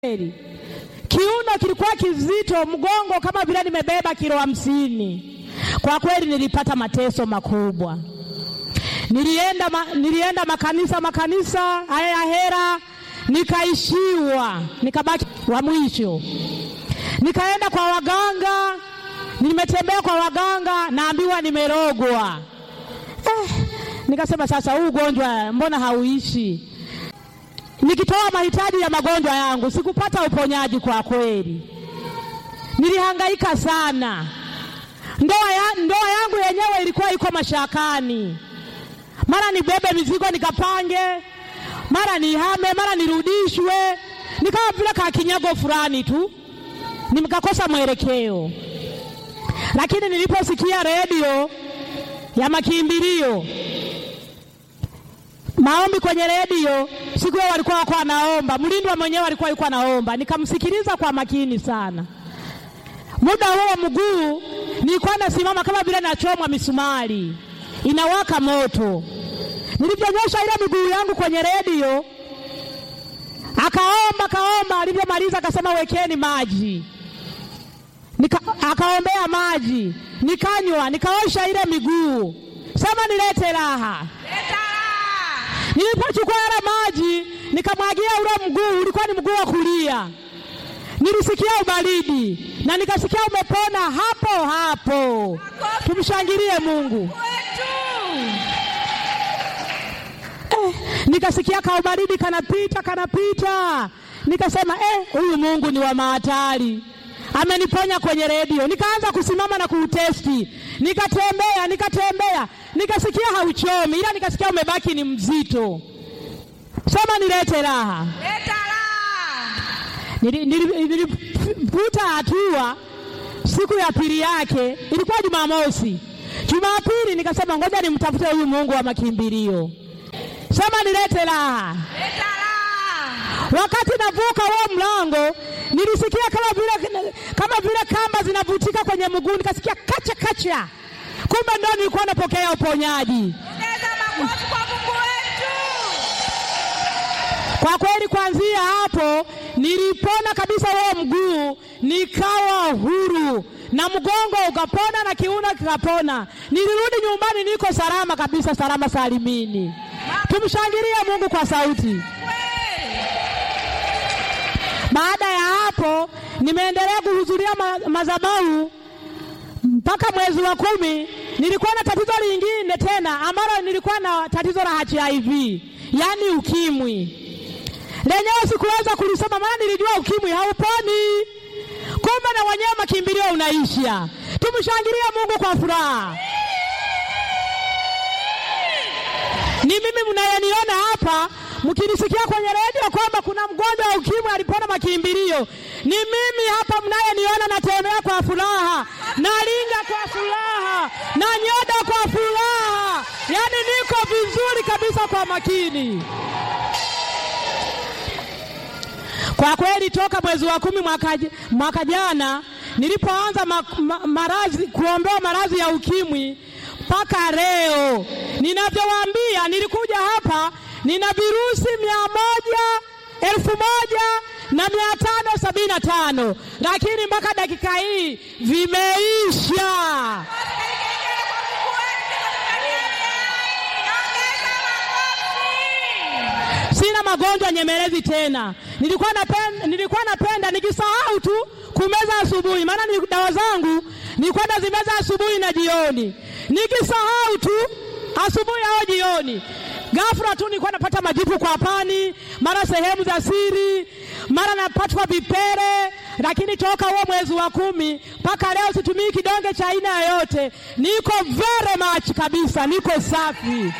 kweli. Kiuno kilikuwa kizito, mgongo kama vile nimebeba kilo hamsini. Kwa kweli nilipata mateso makubwa. Nilienda, ma, nilienda makanisa makanisa haya ya hera, nikaishiwa, nikabaki wa mwisho. Nikaenda kwa waganga, nimetembea kwa waganga, naambiwa nimerogwa. Eh, nikasema sasa, huu ugonjwa mbona hauishi? Nikitoa mahitaji ya magonjwa yangu sikupata uponyaji. Kwa kweli nilihangaika sana. Ndoa, ya, ndoa yangu yenyewe ilikuwa iko mashakani, mara nibebe mizigo nikapange, mara nihame, mara nirudishwe, nikawa vile kakinyago fulani tu, nikakosa mwelekeo. Lakini niliposikia redio ya makimbilio maombi kwenye redio siku hiyo walikuwa wako wanaomba, mlindwa mwenyewe alikuwa yuko anaomba, nikamsikiliza kwa makini sana. Muda huo mguu nilikuwa nasimama kama vile nachomwa misumari, inawaka moto. Nilivyonyosha ile miguu yangu kwenye redio, akaomba akaomba, alivyomaliza akasema wekeni maji Nika, akaombea maji, nikanywa, nikaosha ile miguu, sema nilete raha Nilipochukua yale maji nikamwagia ule mguu, ulikuwa ni mguu wa kulia, nilisikia ubaridi na nikasikia umepona hapo hapo. Tumshangilie Mungu. Eh, nikasikia ka ubaridi kanapita kanapita, nikasema eh, huyu Mungu ni wa mahatari, ameniponya kwenye redio. Nikaanza kusimama na kuutesti, nikatembea nikatembea nikasikia hauchomi, ila nikasikia umebaki ni mzito. Sema nilete raha. Leta raha. Nilivuta hatua. Siku ya pili yake ilikuwa Jumamosi. Jumapili nikasema ngoja nimtafute huyu Mungu wa makimbilio. Sema nilete raha. Leta raha. Wakati navuka huo mlango nilisikia kama vile kama vile kamba zinavutika kwenye mguu, nikasikia kacha kacha kumbe ndo nilikuwa napokea uponyaji. Ongeza makofi kwa Mungu wetu. Kwa kweli, kuanzia hapo nilipona kabisa huo mguu, nikawa huru na mgongo ukapona na kiuno kikapona. Nilirudi nyumbani, niko salama kabisa, salama salimini. Tumshangilie Mungu kwa sauti. Baada ya hapo nimeendelea kuhudhuria ma madhabahu mpaka mwezi wa kumi nilikuwa na tatizo lingine tena ambalo nilikuwa na tatizo la HIV, yaani ukimwi. Lenyewe sikuweza kulisoma, maana nilijua ukimwi hauponi, kumbe na wenyewe makimbilio unaisha. Tumshangilie Mungu kwa furaha. Ni mimi mnayeniona hapa mkinisikia kwenye redio kwamba kuna mgonjwa wa ukimwi alipona makimbilio, ni mimi hapa mnayeniona, natembea kwa furaha, nalinga kwa furaha, na nyoda kwa furaha, yaani niko vizuri kabisa kwa makini. Kwa kweli toka mwezi wa kumi mwaka, mwaka jana nilipoanza ma, ma, maradhi kuombewa maradhi ya ukimwi mpaka leo ninavyowaambia, nilikuja hapa nina virusi mia moja elfu moja na mia tano sabini na tano lakini mpaka dakika hii vimeisha. Sina magonjwa nyemelezi tena. Nilikuwa napenda, nilikuwa napenda nikisahau tu kumeza asubuhi, maana ni dawa zangu nilikuwa nazimeza asubuhi na jioni, nikisahau tu asubuhi au jioni ghafla tu nilikuwa napata majipu kwa pani, mara sehemu za siri, mara napatwa vipele. Lakini toka huo mwezi wa kumi mpaka leo situmii kidonge cha aina yoyote, niko very much kabisa, niko safi.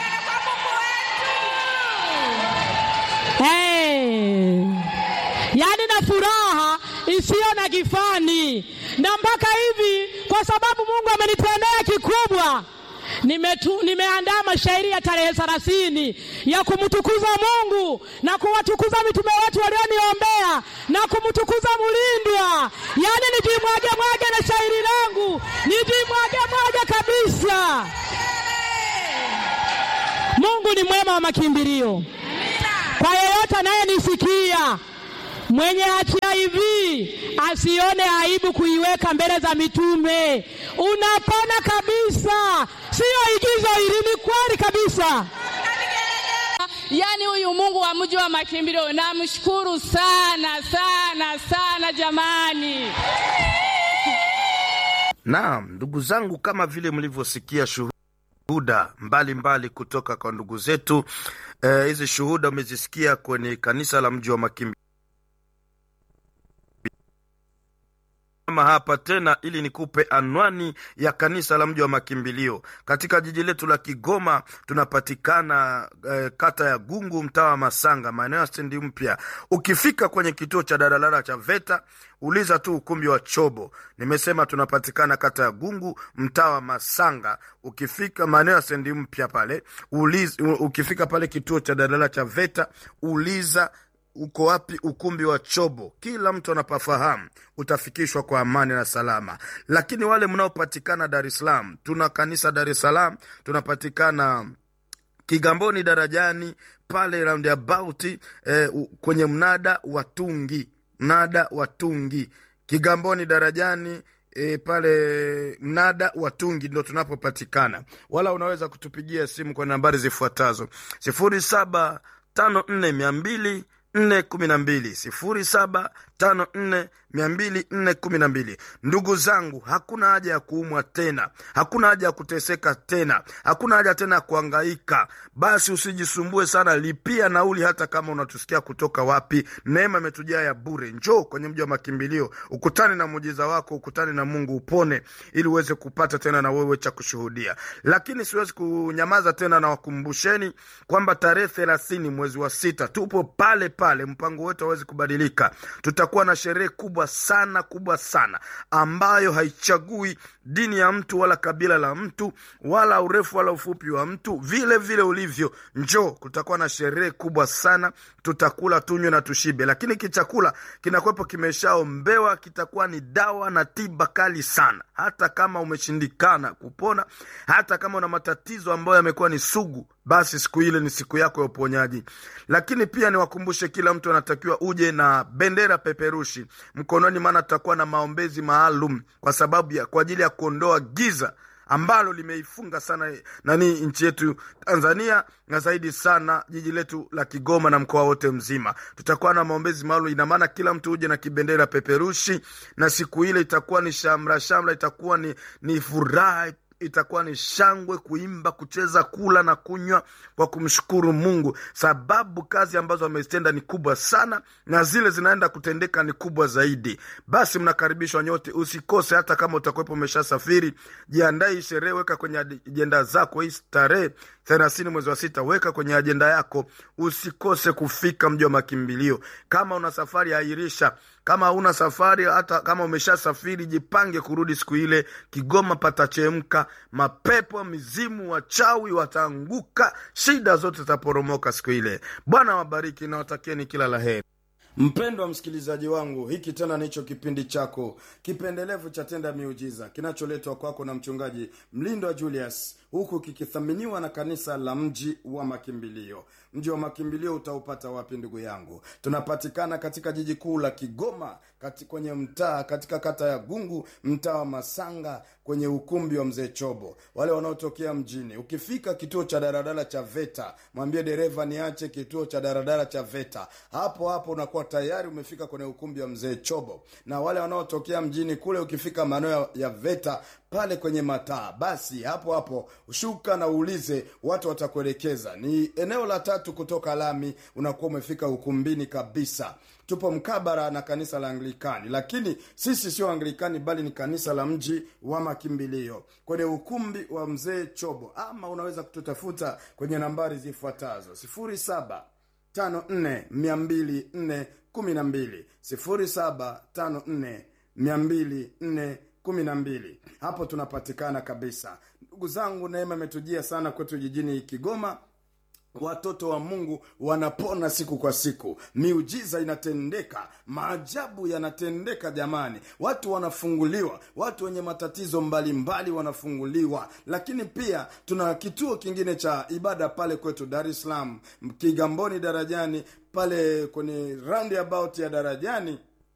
Hey. Yaani na furaha isiyo na kifani, na mpaka hivi, kwa sababu Mungu amenitendea kikubwa Nimetu, nimeandaa mashairi ya tarehe thelathini ya kumtukuza Mungu na kuwatukuza mitume wetu walioniombea na kumtukuza Mulindwa, yaani nijimwage mwage na shairi langu nijimwage mwage kabisa. Mungu ni mwema wa makimbilio. Kwa yeyote anayenisikia Mwenye HIV asione aibu kuiweka mbele za mitume. Unapona kabisa, siyo igizo hili, ni kweli kabisa. Yaani huyu Mungu wa mji wa makimbilio namshukuru sana sana sana jamani. Naam, ndugu zangu, kama vile mlivyosikia shuhuda mbalimbali kutoka kwa ndugu zetu eh, hizi shuhuda umezisikia kwenye kanisa la mji wa makimbilio Kama hapa tena ili nikupe anwani ya kanisa la mji wa makimbilio katika jiji letu la Kigoma. Tunapatikana eh, kata ya Gungu, mtaa wa Masanga, maeneo ya stendi mpya. Ukifika kwenye kituo cha daladala cha VETA uliza tu ukumbi wa Chobo. Nimesema tunapatikana kata ya Gungu, mtaa wa Masanga. Ukifika maeneo ya stendi mpya pale uliza, ukifika pale kituo cha daladala cha VETA uliza uko wapi ukumbi wa Chobo. Kila mtu anapafahamu, utafikishwa kwa amani na salama. Lakini wale mnaopatikana Dar es Salaam, tuna kanisa Dar es Salaam, tunapatikana Kigamboni darajani pale roundabout eh, u- kwenye mnada wa Tungi, mnada wa Tungi Kigamboni darajani E, pale mnada wa Tungi ndo tunapopatikana, wala unaweza kutupigia simu kwa nambari zifuatazo sifuri saba tano nne mia mbili nne kumi na mbili sifuri saba tano nne mia mbili nne kumi na mbili. Ndugu zangu, hakuna haja ya kuumwa tena, hakuna haja ya kuteseka tena, hakuna haja tena ya kuangaika. Basi usijisumbue sana, lipia nauli, hata kama unatusikia kutoka wapi. Neema imetujaa ya bure. Njoo kwenye mji wa makimbilio, ukutane na muujiza wako, ukutane na Mungu, upone ili uweze kupata tena na wewe cha kushuhudia. Lakini siwezi kunyamaza tena, na wakumbusheni kwamba tarehe thelathini mwezi wa sita tupo pale pale, mpango wetu hawezi kubadilika. Tutakuwa na sherehe kubwa sana kubwa sana ambayo haichagui dini ya mtu wala kabila la mtu wala urefu wala ufupi wa mtu, vile vile ulivyo. Njoo, kutakuwa na sherehe kubwa sana, tutakula tunywe na tushibe, lakini kichakula kinakuwepo kimeshaombewa, kitakuwa ni dawa na tiba kali sana. Hata kama umeshindikana kupona, hata kama una matatizo ambayo yamekuwa ni sugu, basi siku ile ni siku yako ya uponyaji. Lakini pia niwakumbushe, kila mtu anatakiwa uje na bendera peperushi mkononi, maana tutakuwa na maombezi maalum kwa sababu ya kwa ajili ya kuondoa giza ambalo limeifunga sana nani nchi yetu Tanzania na zaidi sana jiji letu la Kigoma na mkoa wote mzima. Tutakuwa na maombezi maalum, ina maana kila mtu uje na kibendera peperushi, na siku ile itakuwa ni shamra shamra, itakuwa ni, ni furaha itakuwa ni shangwe, kuimba, kucheza, kula na kunywa kwa kumshukuru Mungu, sababu kazi ambazo amezitenda ni kubwa sana na zile zinaenda kutendeka ni kubwa zaidi. Basi mnakaribishwa nyote, usikose. Hata kama utakuwepo umeshasafiri, jiandae hii sherehe, weka kwenye ajenda zako hii tarehe thelathini mwezi wa sita, weka kwenye ajenda yako, usikose kufika mji wa makimbilio. Kama una safari, airisha. Kama hauna safari, hata kama umeshasafiri, jipange kurudi siku ile. Kigoma patachemka, mapepo, mizimu, wachawi wataanguka, shida zote zitaporomoka siku ile. Bwana wabariki na watakieni kila la heri. Mpendwa msikilizaji wangu, hiki tena nicho kipindi chako kipendelevu cha Tenda Miujiza kinacholetwa kwako na mchungaji Mlindwa Julius, huku kikithaminiwa na kanisa la Mji wa Makimbilio. Mji wa Makimbilio utaupata wapi ndugu yangu? Tunapatikana katika jiji kuu la Kigoma, kati kwenye mtaa katika kata ya Gungu, mtaa wa Masanga, kwenye ukumbi wa Mzee Chobo. Wale wanaotokea mjini, ukifika kituo cha daradara cha VETA, mwambie dereva niache kituo cha daradara cha VETA. Hapo hapo unakuwa tayari umefika kwenye ukumbi wa Mzee Chobo. Na wale wanaotokea mjini kule, ukifika maeneo ya VETA pale kwenye mataa, basi hapo hapo shuka na uulize, watu watakuelekeza. Ni eneo la tatu kutoka lami, unakuwa umefika ukumbini kabisa. Tupo mkabara na kanisa la Anglikani, lakini sisi sio Anglikani bali ni kanisa la mji wa makimbilio kwenye ukumbi wa mzee Chobo, ama unaweza kututafuta kwenye nambari zifuatazo sifuri saba tano nne mia mbili nne kumi na mbili sifuri saba tano nne mia mbili nne kumi na mbili. Hapo tunapatikana kabisa. Ndugu zangu, neema imetujia sana kwetu jijini Kigoma. Watoto wa Mungu wanapona siku kwa siku, miujiza inatendeka, maajabu yanatendeka. Jamani, watu wanafunguliwa, watu wenye matatizo mbalimbali mbali wanafunguliwa. Lakini pia tuna kituo kingine cha ibada pale kwetu Dar es Salaam, Kigamboni darajani pale kwenye roundabout ya darajani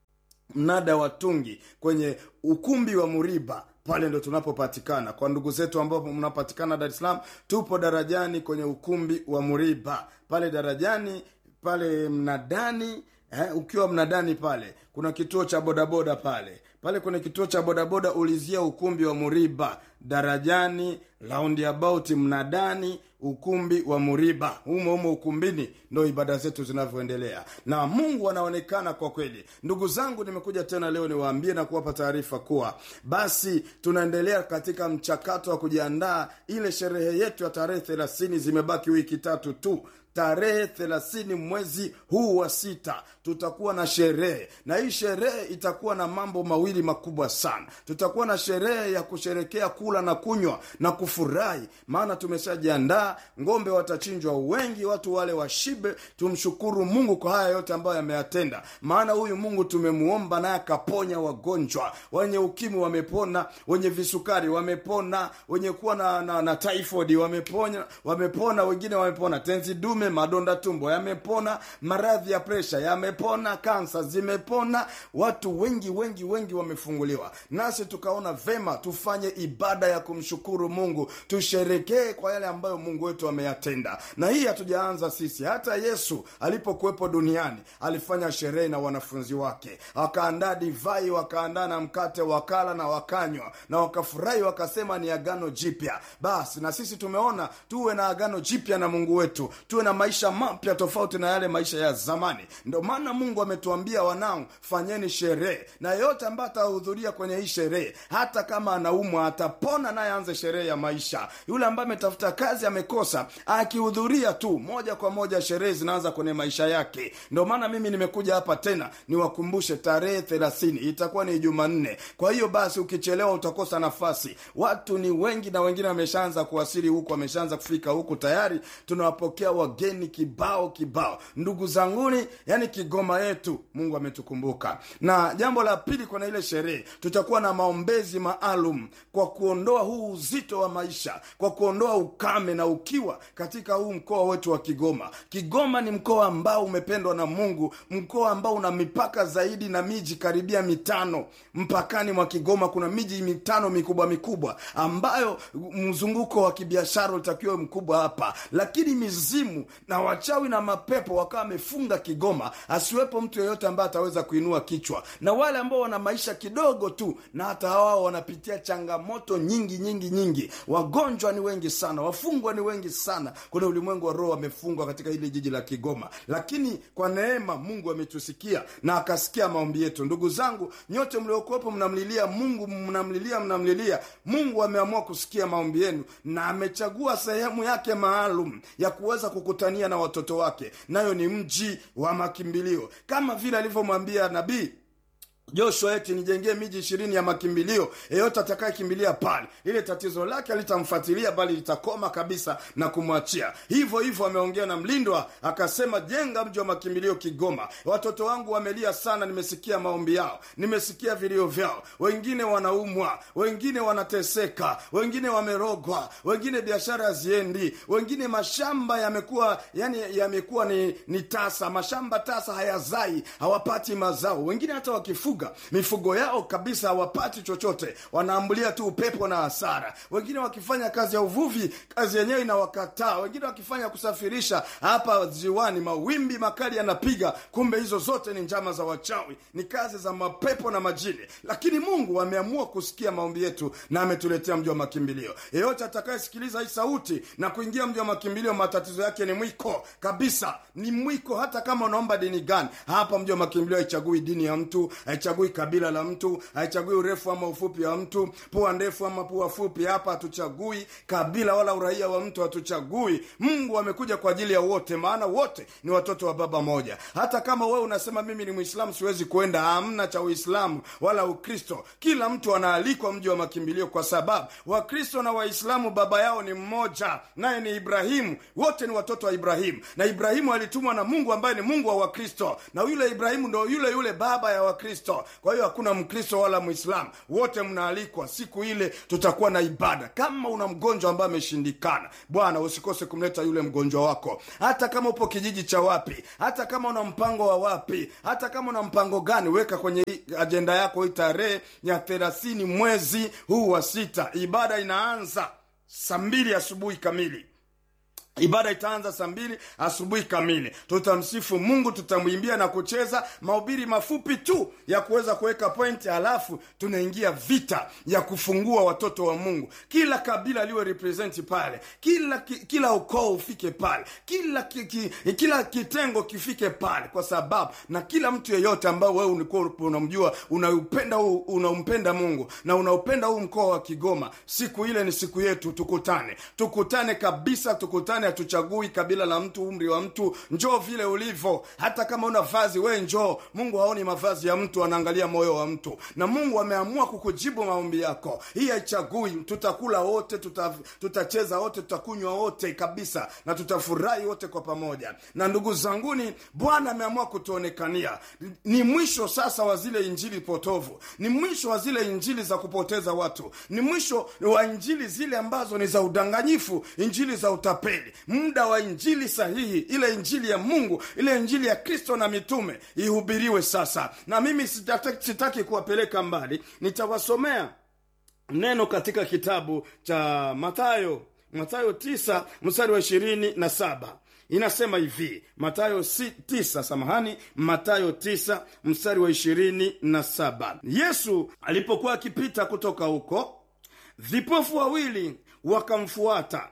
mnada wa tungi kwenye ukumbi wa muriba pale ndo tunapopatikana kwa ndugu zetu ambao mnapatikana dar es salaam tupo darajani kwenye ukumbi wa muriba pale darajani pale mnadani eh, ukiwa mnadani pale kuna kituo cha bodaboda pale pale kwenye kituo cha bodaboda ulizia ukumbi wa muriba darajani roundabout mnadani ukumbi wa muriba humo humo ukumbini ndo ibada zetu zinavyoendelea na mungu anaonekana kwa kweli ndugu zangu nimekuja tena leo niwaambie na kuwapa taarifa kuwa basi tunaendelea katika mchakato wa kujiandaa ile sherehe yetu ya tarehe thelathini zimebaki wiki tatu tu tarehe thelathini mwezi huu wa sita tutakuwa na sherehe na hii sherehe itakuwa na mambo mawili makubwa sana tutakuwa na sherehe ya kusherekea kula na kunywa na kufurahi maana tumeshajiandaa ngombe watachinjwa wengi watu wale washibe tumshukuru mungu kwa haya yote ambayo yameyatenda maana huyu mungu tumemuomba naye akaponya wagonjwa wenye ukimwi wamepona wenye visukari wamepona wenye kuwa na, na, na typhoid wamepona wamepona wengine wamepona tenzi dume madonda tumbo yamepona maradhi ya presha yamepona kansa zimepona watu wengi wengi wengi wamefunguliwa nasi tukaona vema tufanye ibada ya kumshukuru mungu tusherekee kwa yale ambayo mungu wetu ameyatenda na hii hatujaanza sisi hata yesu alipokuwepo duniani alifanya sherehe na wanafunzi wake wakaandaa divai wakaandaa na mkate wakala na wakanywa na wakafurahi wakasema ni agano jipya basi na sisi tumeona tuwe na agano jipya na mungu wetu tuwe na maisha mapya tofauti na yale maisha ya zamani ndio maana mungu ametuambia wanangu fanyeni sherehe na yeyote ambaye atahudhuria kwenye hii sherehe hata kama anaumwa atapona naye aanze sherehe ya maisha yule ambaye ametafuta kazi amekosa akihudhuria tu moja kwa moja sherehe zinaanza kwenye maisha yake ndio maana mimi nimekuja hapa tena niwakumbushe tarehe thelathini itakuwa ni jumanne kwa hiyo basi ukichelewa utakosa nafasi watu ni wengi na wengine wameshaanza kuwasili huku wameshaanza kufika huku tayari tunawapokea wageni kibao kibao ndugu zanguni yani kigoma yetu mungu ametukumbuka na jambo la pili kwenye ile sherehe tutakuwa na maombezi maalum kwa kuondoa huu uzito wa maisha kwa kuondoa ukame na ukiwa katika huu mkoa wetu wa kigoma kigoma ni mkoa ambao umependwa na mungu mkoa ambao una mipaka zaidi na miji karibia mitano mpakani mwa kigoma kuna miji mitano mikubwa mikubwa ambayo mzunguko wa kibiashara utakiwa mkubwa hapa lakini mizimu na wachawi na mapepo wakawa wamefunga kigoma asiwepo mtu yeyote ambaye ataweza kuinua kichwa na wale ambao wana maisha kidogo tu na hata wao wanapitia changamoto nyingi nyingi nyingi wagonjwa ni wengi sana wafungwa ni wengi sana kuna ulimwengu wa roho wamefungwa katika hili jiji la kigoma lakini kwa neema mungu ametusikia na akasikia maombi yetu ndugu zangu nyote mliokuwepo mnamlilia mungu mnamlilia mnamlilia mungu ameamua kusikia maombi yenu na amechagua sehemu yake maalum ya kuweza kukutania na watoto wake nayo ni mji wa makimbilio kama vile alivyomwambia nabii joshua eti nijengee miji ishirini ya makimbilio yeyote atakayekimbilia pale lile tatizo lake alitamfuatilia bali litakoma kabisa na kumwachia hivyo hivyo ameongea na mlindwa akasema jenga mji wa makimbilio kigoma watoto wangu wamelia sana nimesikia maombi yao nimesikia vilio vyao wengine wanaumwa wengine wanateseka wengine wamerogwa wengine biashara haziendi wengine mashamba yamekuwa yani yamekuwa ni, ni tasa mashamba tasa hayazai hawapati mazao wengine hata wakifuga mifugo yao kabisa hawapati chochote wanaambulia tu upepo na hasara wengine wakifanya kazi ya uvuvi kazi yenyewe inawakataa wengine wakifanya kusafirisha hapa ziwani mawimbi makali yanapiga kumbe hizo zote ni njama za wachawi ni kazi za mapepo na majini lakini mungu ameamua kusikia maombi yetu na ametuletea mji wa makimbilio yeyote atakayesikiliza hii sauti na kuingia mji wa makimbilio matatizo yake ni mwiko kabisa ni mwiko hata kama unaomba dini gani hapa mji wa makimbilio haichagui dini ya mtu haichagui kabila la mtu haichagui urefu ama ufupi wa mtu pua ndefu ama pua fupi hapa hatuchagui kabila wala uraia wa mtu hatuchagui mungu amekuja kwa ajili ya wote maana wote ni watoto wa baba moja hata kama wewe unasema mimi ni mwislamu siwezi kuenda hamna cha uislamu wala ukristo kila mtu anaalikwa mji wa makimbilio kwa sababu wakristo na waislamu baba yao ni mmoja naye ni ibrahimu wote ni watoto wa ibrahimu na ibrahimu alitumwa na mungu ambaye ni mungu wa wakristo na yule ibrahimu ndo yule yule baba ya wakristo mkristo kwa hiyo hakuna mkristo wala mwislamu wote mnaalikwa siku ile tutakuwa na ibada kama una mgonjwa ambaye ameshindikana bwana usikose kumleta yule mgonjwa wako hata kama upo kijiji cha wapi hata kama una mpango wa wapi hata kama una mpango gani weka kwenye hii ajenda yako hii tarehe ya thelathini mwezi huu wa sita ibada inaanza saa mbili asubuhi kamili ibada itaanza saa mbili asubuhi kamili tutamsifu mungu tutamwimbia na kucheza mahubiri mafupi tu ya kuweza kuweka pointi halafu tunaingia vita ya kufungua watoto wa mungu kila kabila liwe representi pale kila ki, kila ukoo ufike pale kila ki, ki, kila kitengo kifike pale kwa sababu na kila mtu yeyote ambao wewe ulikuwa unamjua unaupenda huu unampenda mungu na unaupenda huu mkoa wa kigoma siku ile ni siku yetu tukutane tukutane kabisa tukutane hatuchagui kabila la mtu umri wa mtu njoo vile ulivyo hata kama una vazi we njoo mungu haoni mavazi ya mtu anaangalia moyo wa mtu na mungu ameamua kukujibu maombi yako hii haichagui tutakula wote tuta, tutacheza wote tutakunywa wote kabisa na tutafurahi wote kwa pamoja na ndugu zanguni bwana ameamua kutuonekania ni mwisho sasa wa zile injili potovu ni mwisho wa zile injili za kupoteza watu ni mwisho wa injili zile ambazo ni za udanganyifu injili za utapeli muda wa injili sahihi ile injili ya mungu ile injili ya kristo na mitume ihubiriwe sasa na mimi sitaki, sitaki kuwapeleka mbali nitawasomea neno katika kitabu cha matayo matayo tisa mstari wa ishirini na saba inasema hivi matayo si, tisa samahani matayo tisa mstari wa ishirini na saba yesu alipokuwa akipita kutoka huko vipofu wawili wakamfuata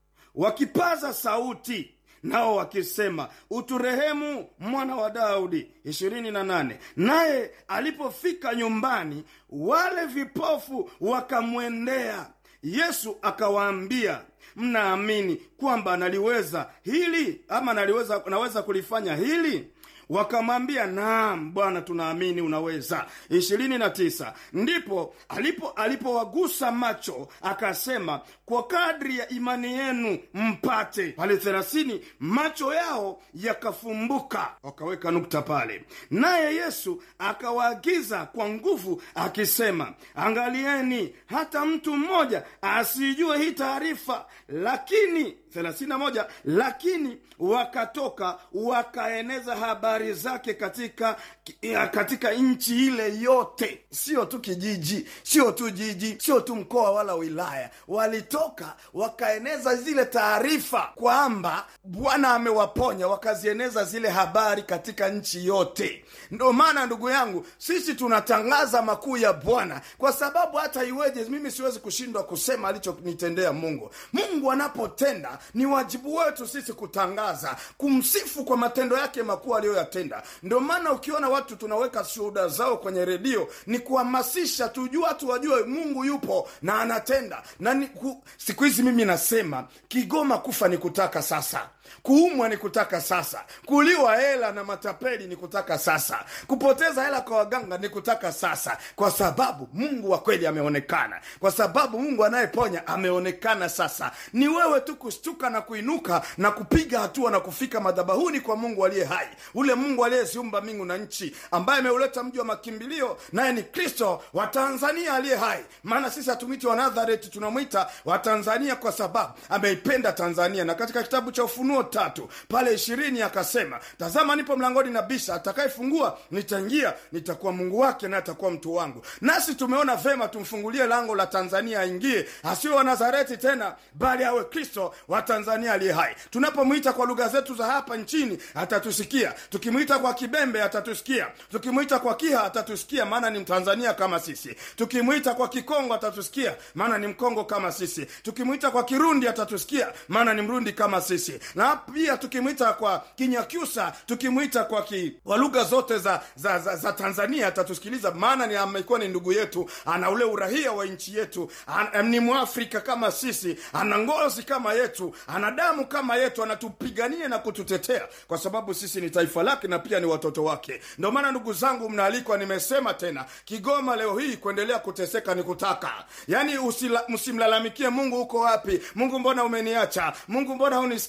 wakipaza sauti nao wakisema uturehemu mwana wa daudi ishirini na nane naye alipofika nyumbani wale vipofu wakamwendea yesu akawaambia mnaamini kwamba naliweza hili ama naliweza naweza kulifanya hili wakamwambia naam bwana tunaamini unaweza ishirini na tisa ndipo alipo alipowagusa macho akasema kwa kadri ya imani yenu mpate pale thelathini macho yao yakafumbuka wakaweka nukta pale naye yesu akawaagiza kwa nguvu akisema angalieni hata mtu mmoja asijue hii taarifa lakini 31 lakini wakatoka wakaeneza habari zake katika katika nchi ile yote sio tu kijiji sio tu jiji sio tu mkoa wala wilaya walitoka wakaeneza zile taarifa kwamba bwana amewaponya wakazieneza zile habari katika nchi yote ndo maana ndugu yangu sisi tunatangaza makuu ya bwana kwa sababu hata iweje mimi siwezi kushindwa kusema alichonitendea mungu mungu anapotenda ni wajibu wetu sisi kutangaza kumsifu kwa matendo yake makuu aliyoyatenda ndio maana ukiona watu tunaweka shuhuda zao kwenye redio ni kuhamasisha tujue watu wajue mungu yupo na anatenda na ni, ku, siku hizi mimi nasema kigoma kufa ni kutaka sasa kuumwa ni kutaka sasa kuliwa hela na matapeli ni kutaka sasa kupoteza hela kwa waganga ni kutaka sasa kwa sababu mungu wa kweli ameonekana kwa sababu mungu anayeponya ameonekana sasa ni wewe tu kushtuka na kuinuka na kupiga hatua na kufika madhabahuni kwa mungu aliye hai ule mungu aliyeziumba mbingu na nchi ambaye ameuleta mji wa makimbilio naye ni kristo wa tanzania aliye hai maana sisi hatumwiti wa nazareti tunamwita wa tanzania kwa sababu ameipenda tanzania na katika kitabu cha ufunuo tatu pale ishirini akasema tazama nipo mlangoni na bisha atakayefungua nitaingia nitakuwa mungu wake naye atakuwa mtu wangu nasi tumeona vema tumfungulie lango la tanzania aingie asiwe wa nazareti tena bali awe kristo wa tanzania aliye hai tunapomwita kwa lugha zetu za hapa nchini atatusikia tukimwita kwa kibembe atatusikia tukimwita kwa kiha atatusikia maana ni mtanzania kama sisi tukimwita kwa kikongo atatusikia maana ni mkongo kama sisi tukimwita kwa kirundi atatusikia maana ni mrundi kama sisi na pia tukimwita kwa kinyakyusa tukimwita kwa ki, kwa lugha zote za, za, za, za tanzania atatusikiliza maana ni amekuwa ni ndugu yetu ana ule urahia wa nchi yetu an, ni mwafrika kama sisi ana ngozi kama yetu ana damu kama yetu anatupigania na kututetea kwa sababu sisi ni taifa lake na pia ni watoto wake ndio maana ndugu zangu mnaalikwa nimesema tena kigoma leo hii kuendelea kuteseka ni kutaka yaani msimlalamikie mungu huko wapi mungu mbona umeniacha mungu mbona unisikii niombe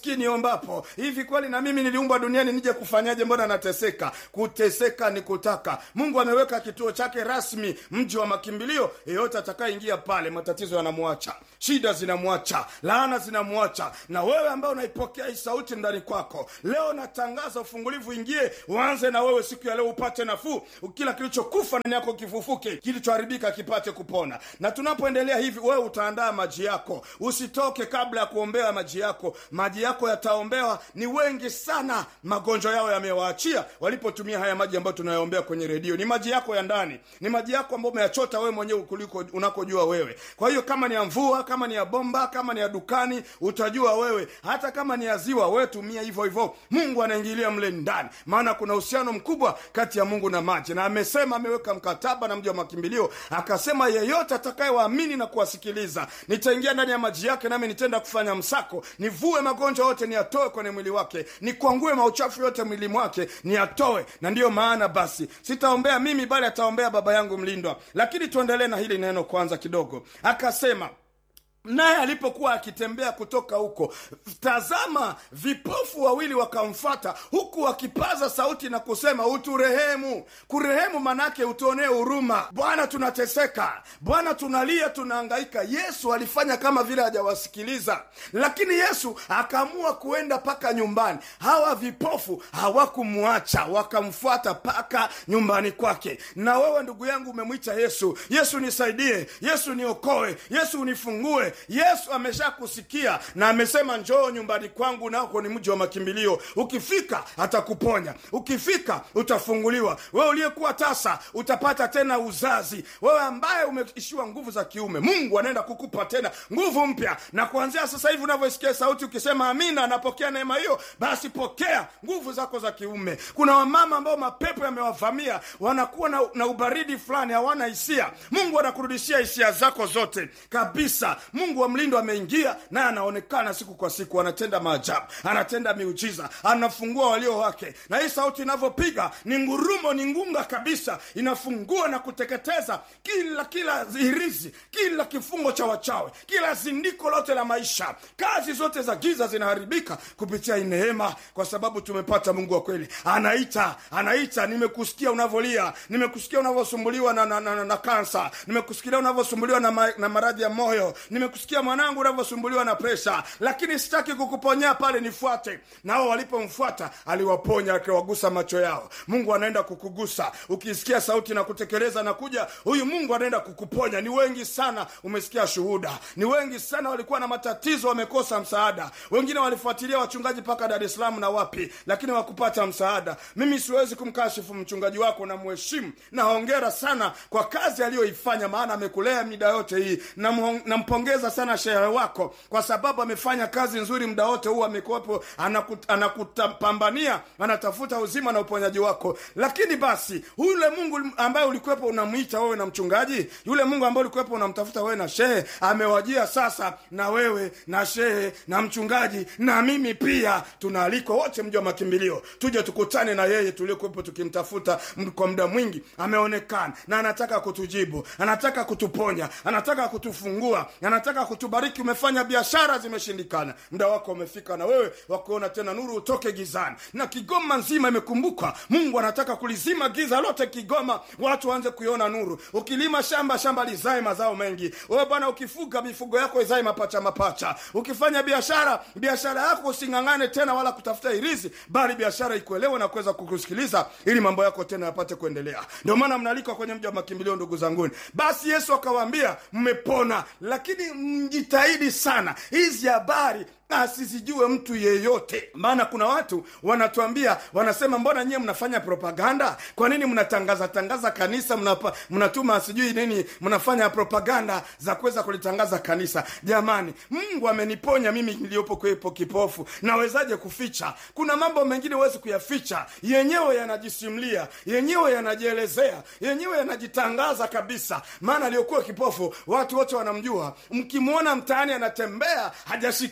uombapo hivi kweli na mimi niliumbwa duniani nije kufanyaje mbona nateseka kuteseka ni kutaka mungu ameweka kituo chake rasmi mji wa makimbilio yeyote atakayeingia pale matatizo yanamwacha shida zinamwacha laana zinamwacha na wewe ambao unaipokea hii sauti ndani kwako leo natangaza ufungulivu ingie uanze na wewe siku ya leo upate nafuu kila kilichokufa ndani yako kifufuke kilichoharibika kipate kupona na tunapoendelea hivi wewe utaandaa maji yako usitoke kabla ya kuombea maji yako maji yako yataombewa ni wengi sana magonjwa yao yamewaachia walipotumia haya maji ambayo tunayoombea kwenye redio ni maji yako ya ndani ni maji yako ambayo umeyachota wewe mwenyewe kuliko unakojua wewe kwa hiyo kama ni ya mvua kama ni ya bomba kama ni ya dukani utajua wewe hata kama ni ya ziwa wewe tumia hivyo hivyo mungu anaingilia mle ndani maana kuna uhusiano mkubwa kati ya mungu na maji na amesema ameweka mkataba na mji wa makimbilio akasema yeyote atakayewaamini na kuwasikiliza nitaingia ndani ya maji yake nami nitenda kufanya msako nivue magonjwa yote niyatoe kwenye mwili wake nikwangue mauchafu yote mwili mwake niyatoe na ndiyo maana basi sitaombea mimi bali ataombea baba yangu mlindwa lakini tuendelee na hili neno kwanza kidogo akasema naye alipokuwa akitembea kutoka huko tazama vipofu wawili wakamfata huku wakipaza sauti na kusema uturehemu kurehemu manake utuonee huruma bwana tunateseka bwana tunalia tunaangaika yesu alifanya kama vile hajawasikiliza lakini yesu akaamua kuenda mpaka nyumbani hawa vipofu hawakumwacha wakamfuata mpaka nyumbani kwake na wewe ndugu yangu umemwita yesu yesu nisaidie yesu niokoe yesu unifungue yesu ameshakusikia na amesema njoo nyumbani kwangu nako ni mji wa makimbilio ukifika atakuponya ukifika utafunguliwa wewe uliyekuwa tasa utapata tena uzazi wewe ambaye umeishiwa nguvu za kiume mungu anaenda kukupa tena nguvu mpya na kuanzia sasa hivi unavyosikia sauti ukisema amina napokea neema hiyo basi pokea nguvu zako za kiume kuna wamama ambao mapepo yamewavamia wanakuwa na, na ubaridi fulani hawana hisia mungu anakurudishia hisia zako zote kabisa mungu wa mlindo ameingia naye anaonekana siku kwa siku anatenda maajabu anatenda miujiza anafungua walio wake na hii sauti inavyopiga ni ngurumo ni ngunga kabisa inafungua na kuteketeza kila kila hirizi kila kifungo cha wachawe kila zindiko lote la maisha kazi zote za giza zinaharibika kupitia hii neema kwa sababu tumepata mungu wa kweli anaita anaita nimekusikia unavyolia nimekusikia unavyosumbuliwa na, na, na, na, na kansa nimekusikia unavyosumbuliwa na, ma, na maradhi ya moyo nimekusikia mwanangu unavyosumbuliwa na presha lakini sitaki kukuponya pale nifuate nao walipomfuata aliwaponya akiwagusa macho yao mungu anaenda kukugusa ukisikia sauti na kutekeleza na kuja huyu mungu anaenda kukuponya ni wengi sana umesikia shuhuda ni wengi sana walikuwa na matatizo wamekosa msaada wengine walifuatilia wachungaji mpaka dar es salaam na wapi lakini wakupata msaada mimi siwezi kumkashifu mchungaji wako na mheshimu na hongera sana kwa kazi aliyoifanya maana amekulea mida yote hii Namhong- nampongeza sana shehe wako kwa sababu amefanya kazi nzuri muda wote huu amekuwepo anakut, anakutapambania anatafuta uzima na uponyaji wako lakini basi yule mungu ambaye ulikuwepo unamwita wewe na mchungaji yule mungu ambaye ulikuwepo unamtafuta wewe na shehe amewajia sasa na wewe na shehe na mchungaji na mimi pia tunaalikwa wote mji wa makimbilio tuje tukutane na yeye tuliokuwepo tukimtafuta m- kwa muda mwingi ameonekana na anataka kutujibu anataka kutuponya anataka kutufungua anataka kutubariki umefanya biashara zimeshindikana muda wako umefika na wewe wakuona tena nuru utoke gizani na kigoma nzima imekumbuka mungu anataka kulizima giza lote kigoma watu waanze kuiona nuru ukilima shamba shamba lizae mazao mengi wewe bwana ukifuga mifugo yako izae mapacha mapacha ukifanya biashara biashara yako using'ang'ane tena wala kutafuta irizi bali biashara ikuelewe na kuweza kukusikiliza ili mambo yako tena yapate kuendelea ndio maana mnalikwa kwenye mji wa makimbilio ndugu zanguni basi yesu akawaambia mmepona lakini mjitahidi sana hizi habari asizijue mtu yeyote maana kuna watu wanatuambia wanasema mbona nyie mnafanya propaganda kwa nini mnatangaza tangaza kanisa mnapa, mnatuma sijui nini mnafanya propaganda za kuweza kulitangaza kanisa jamani mungu ameniponya mimi niliyopo kwepo kipofu nawezaje kuficha kuna mambo mengine huwezi kuyaficha yenyewe yanajisimlia yenyewe yanajielezea yenyewe yanajitangaza kabisa maana aliyokuwa kipofu watu wote wanamjua mkimwona mtaani anatembea hajashikiliwa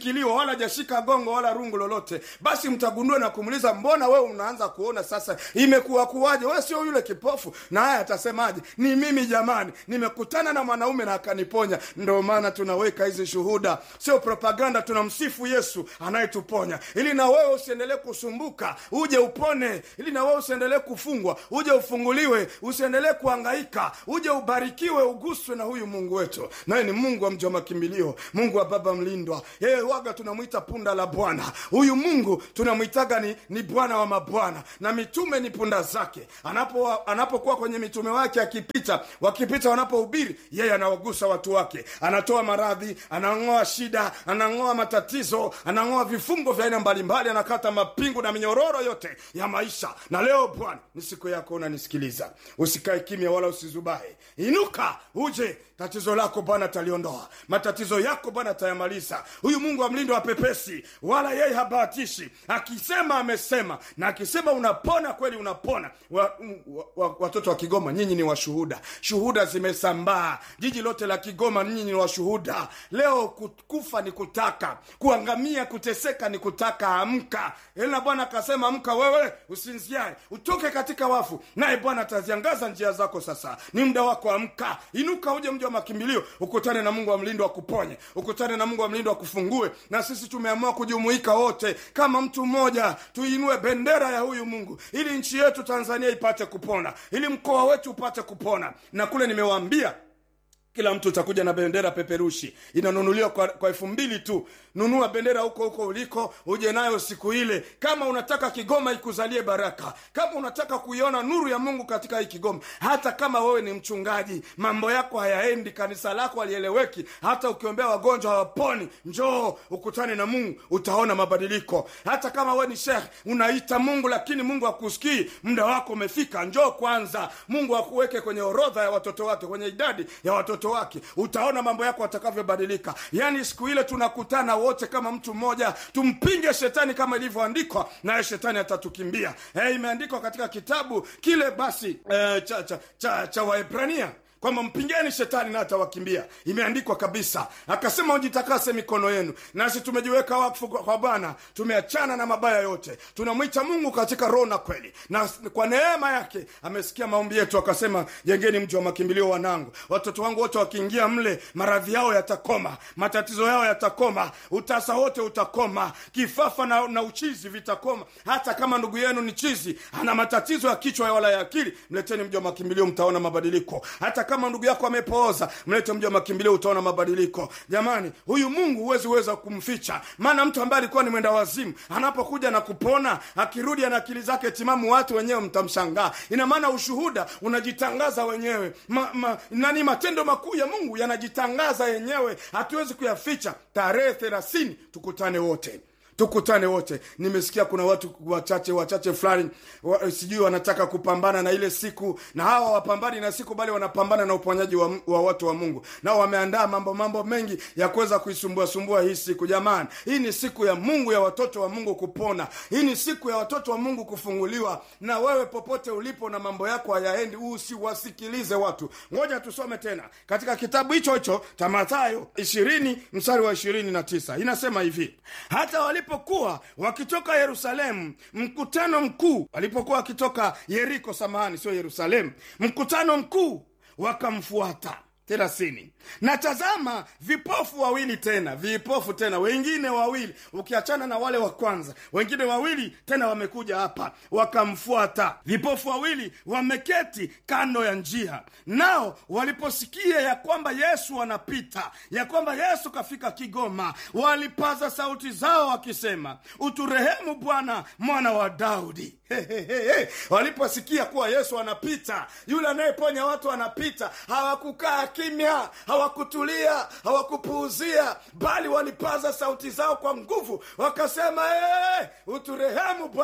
wala hajashika gongo wala rungu lolote basi mtagundua na kumuuliza mbona wewe unaanza kuona sasa imekuwa kuwaje wewe sio yule kipofu na haya atasemaje ni mimi jamani nimekutana na mwanaume na akaniponya ndio maana tunaweka hizi shuhuda sio propaganda tunamsifu yesu anayetuponya ili na wewe usiendelee kusumbuka uje upone ili na wewe usiendelee kufungwa uje ufunguliwe usiendelee kuhangaika uje ubarikiwe uguswe na huyu mungu wetu naye ni mungu wa mji wa makimbilio mungu wa baba mlindwa yeye waga tunamwita punda la bwana huyu mungu tunamwitaga ni, ni bwana wa mabwana na mitume ni punda zake anapo anapokuwa kwenye mitume wake akipita wakipita wanapohubiri yeye anawagusa watu wake anatoa maradhi anang'oa shida anang'oa matatizo anang'oa vifungo vya aina mbalimbali anakata mapingu na minyororo yote ya maisha na leo bwana ni siku yako unanisikiliza usikae kimya wala usizubahe inuka uje tatizo lako bwana ataliondoa matatizo yako bwana atayamaliza huyu mungu amlindo wapepesi wala yeye habahatishi akisema amesema na akisema unapona kweli unapona wa, wa, wa, watoto wa kigoma nyinyi ni washuhuda shuhuda zimesambaa jiji lote la kigoma nyinyi ni washuhuda leo ku- kufa ni kutaka kuangamia kuteseka ni kutaka amka na bwana akasema amka wewe usinziae utoke katika wafu naye bwana ataziangaza njia zako sasa ni muda wako amka inuka uje mji wa makimbilio ukutane na mungu wa mlindo akuponye ukutane na mungu wa mlindo akufungue na sisi tumeamua kujumuika wote kama mtu mmoja tuinue bendera ya huyu mungu ili nchi yetu tanzania ipate kupona ili mkoa wetu upate kupona na kule nimewaambia kila mtu utakuja na bendera peperushi inanunuliwa kwa, kwa elfu mbili tu nunua bendera huko huko uliko uje nayo siku ile kama unataka kigoma ikuzalie baraka kama unataka kuiona nuru ya mungu katika hii kigoma hata kama wewe ni mchungaji mambo yako hayaendi kanisa lako halieleweki hata ukiombea wagonjwa hawaponi njoo ukutane na mungu utaona mabadiliko hata kama wewe ni shekh unaita mungu lakini mungu akusikii muda wako umefika njoo kwanza mungu akuweke kwenye orodha ya watoto wake kwenye idadi ya watoto wake utaona mambo yako atakavyobadilika yaani siku ile tunakutana wote kama mtu mmoja tumpinge shetani kama ilivyoandikwa naye shetani atatukimbia eh, imeandikwa katika kitabu kile basi eh, cha, cha, cha, cha waebrania kwamba mpingeni shetani na atawakimbia imeandikwa kabisa akasema ujitakase mikono yenu nasi tumejiweka wakfu kwa kwa bwana tumeachana na mabaya yote tunamwita mungu katika roho na kweli na kwa neema yake amesikia maombi yetu akasema jengeni mji wa makimbilio wanangu watoto wangu wote wakiingia mle maradhi yao yatakoma matatizo yao yatakoma utasa wote utakoma kifafa na, na uchizi vitakoma hata kama ndugu yenu ni chizi ana matatizo ya kichwa wala ya akili mleteni mji wa makimbilio mtaona mabadiliko hata kama ndugu yako amepooza mlete mji wa makimbilio utaona mabadiliko jamani huyu mungu huwezi weza kumficha maana mtu ambaye alikuwa ni mwenda wazimu anapokuja na kupona akirudi ana akili zake timamu watu wenyewe mtamshangaa ina maana ushuhuda unajitangaza wenyewe ma, ma, nani matendo makuu ya mungu yanajitangaza yenyewe hatuwezi kuyaficha tarehe thelathini tukutane wote tukutane wote nimesikia kuna watu wachache wachache fulani wa, sijui wanataka kupambana na ile siku na hawa wapambani na siku bali wanapambana na uponyaji wa, wa watu wa mungu nao wameandaa mambo mambo mengi ya kuweza kuisumbua sumbua hii siku jamani hii ni siku ya mungu ya watoto wa mungu kupona hii ni siku ya watoto wa mungu kufunguliwa na wewe popote ulipo na mambo yako hayaendi usiwasikilize watu ngoja tusome tena katika kitabu hicho hicho cha mathayo ishirini mstari wa ishirini na tisa inasema hivi hata walipokuwa wakitoka yerusalemu mkutano mkuu walipokuwa wakitoka yeriko samahani sio yerusalemu mkutano mkuu wakamfuata thelathini na tazama vipofu wawili tena vipofu tena wengine wawili ukiachana na wale wa kwanza wengine wawili tena wamekuja hapa wakamfuata vipofu wawili wameketi kando ya njia nao waliposikia ya kwamba yesu anapita ya kwamba yesu kafika kigoma walipaza sauti zao wakisema uturehemu bwana mwana wa daudi Hehehe. waliposikia kuwa yesu anapita yule anayeponya watu anapita hawakukaa kimya hawakutulia hawakupuuzia bali walipaza sauti zao kwa nguvu wakasema hey, uturehemu bwana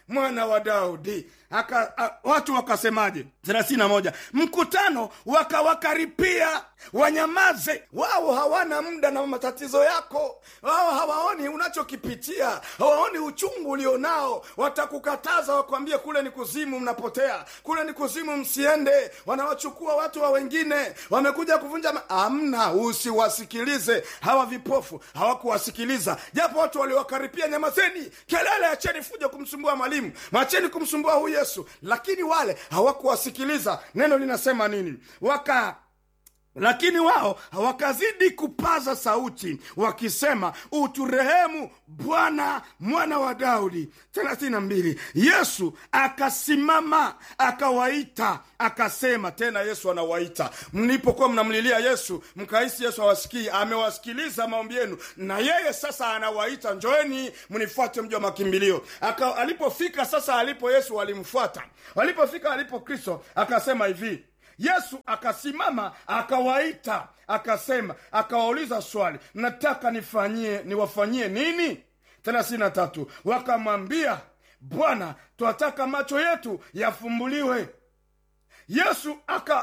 mwana wa daudi Aka, a, watu wakasemaje thelathini na moja mkutano wakawakaripia wanyamaze wao hawana muda na matatizo yako wao hawaoni unachokipitia hawaoni uchungu ulionao watakukataza wakwambie kule ni kuzimu mnapotea kule ni kuzimu msiende wanawachukua watu wa wengine wamekuja kuvunja ma- amna usiwasikilize hawa vipofu hawakuwasikiliza japo watu waliwakaripia nyamazeni kelele acheni fuja kumsumbua mwalimu macheni kumsumbua huyu yesu lakini wale hawakuwasikiliza neno linasema nini waka lakini wao wakazidi kupaza sauti wakisema uturehemu bwana mwana wa daudi 32 yesu akasimama akawaita akasema tena yesu anawaita mlipokuwa mnamlilia yesu mkahisi yesu hawasikii amewasikiliza maombi yenu na yeye sasa anawaita njoeni mnifuate mji wa makimbilio Aka, alipofika sasa alipo yesu walimfuata walipofika alipo kristo akasema hivi yesu akasimama akawaita akasema akawauliza swali mnataka nifanyie niwafanyie nini thelathini na tatu wakamwambia bwana twataka macho yetu yafumbuliwe yesu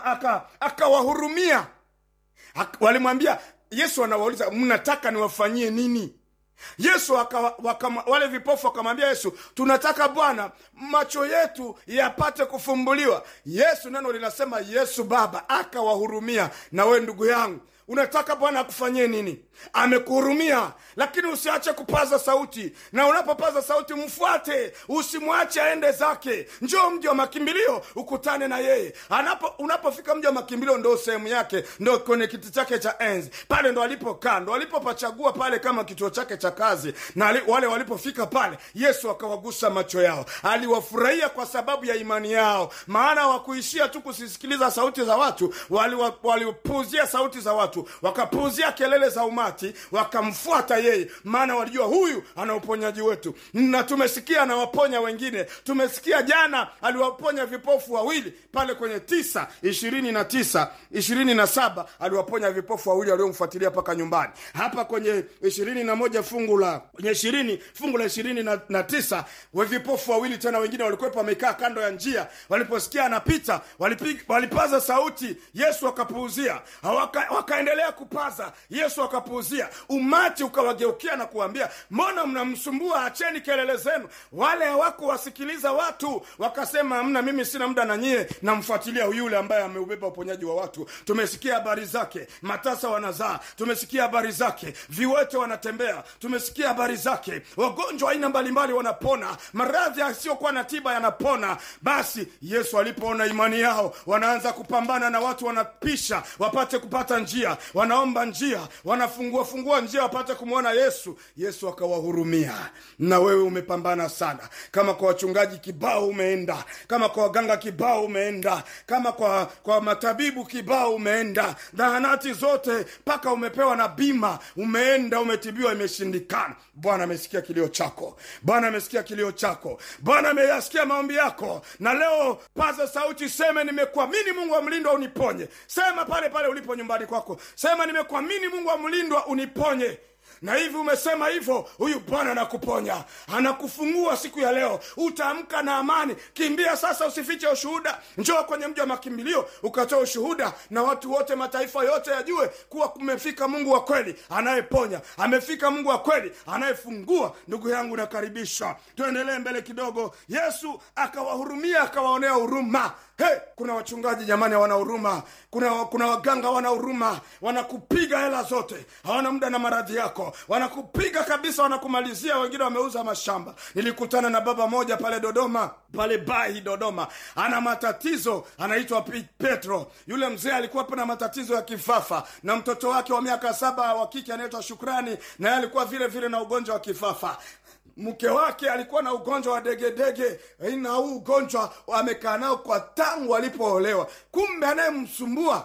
akawahurumia aka, aka aka, walimwambia yesu anawauliza mnataka niwafanyie nini yesu waka, waka, wale vipofu wakamwambia yesu tunataka bwana macho yetu yapate kufumbuliwa yesu neno linasema yesu baba akawahurumia na we ndugu yangu unataka bwana akufanyie nini amekuhurumia lakini usiache kupaza sauti na unapopaza sauti mfuate usimwache aende zake njoo mji wa makimbilio ukutane na yeye Anapo, unapofika mji wa makimbilio ndo sehemu yake ndo kwenye kiti chake cha enzi pale ndo alipokaa ndo alipopachagua pale kama kituo chake cha kazi na ali, wale walipofika pale yesu akawagusa macho yao aliwafurahia kwa sababu ya imani yao maana wakuishia tu kusisikiliza sauti za watu walipuuzia wali sauti za watu wakapuuzia kelele za umati wakamfuata yeye maana walijua huyu ana uponyaji wetu na tumesikia anawaponya wengine tumesikia jana aliwaponya vipofu wawili pale kwenye tisa ishirini na tisa ishirini na saba aliwaponya vipofu wawili waliomfuatilia mpaka nyumbani hapa kwenye ishirini na moja fungu la kwenye ishirini fungu la ishirini na, na tisa we vipofu wawili tena wengine walikuwepo wamekaa kando ya njia waliposikia anapita walipig, walipaza sauti yesu akapuuzia waka, wakaendelea kupaza yesu akapuuzia umati ukawageukia na kuambia mbona mnamsumbua acheni kelele zenu wale hawakuwasikiliza watu wakasema amna mimi sina muda na nyie namfuatilia yule ambaye ameubeba uponyaji wa watu tumesikia habari zake matasa wanazaa tumesikia habari zake viwete wanatembea tumesikia habari zake wagonjwa aina mbalimbali wanapona maradhi yasiyokuwa na tiba yanapona basi yesu alipoona imani yao wanaanza kupambana na watu wanapisha wapate kupata njia wanaomba njia wanafungua fungua njia wapate kumwona yesu yesu akawahurumia na wewe umepambana sana kama kwa wachungaji kibao umeenda kama kwa waganga kibao umeenda kama kwa kwa matabibu kibao umeenda zahanati zote mpaka umepewa na bima umeenda umetibiwa imeshindikana bwana amesikia kilio chako bwana amesikia kilio chako bwana ameyasikia maombi yako na leo paza sauti seme nimekuamini mungu wa mlindwa uniponye sema pale pale ulipo nyumbani kwako sema nimekuamini mungu wa mlindwa uniponye na hivi umesema hivyo huyu bwana anakuponya anakufungua siku ya leo utaamka na amani kimbia sasa usifiche ushuhuda njoo kwenye mji wa makimbilio ukatoa ushuhuda na watu wote mataifa yote yajue kuwa kumefika mungu wa kweli anayeponya amefika mungu wa kweli anayefungua ndugu yangu nakaribisha tuendelee mbele kidogo yesu akawahurumia akawaonea huruma hey, kuna wachungaji jamani hawana huruma kuna, kuna waganga hawana huruma wanakupiga hela zote hawana muda na maradhi yako wanakupiga kabisa wanakumalizia wengine wameuza mashamba nilikutana na baba moja pale dodoma pale bahi dodoma ana matatizo anaitwa petro yule mzee alikuwa na matatizo ya kifafa na mtoto wake wa miaka saba wa kike anaitwa shukrani naye alikuwa vile vile na ugonjwa wa kifafa mke wake alikuwa na ugonjwa wa degedege na huu ugonjwa amekaa nao kwa tangu alipoolewa kumbe anayemsumbua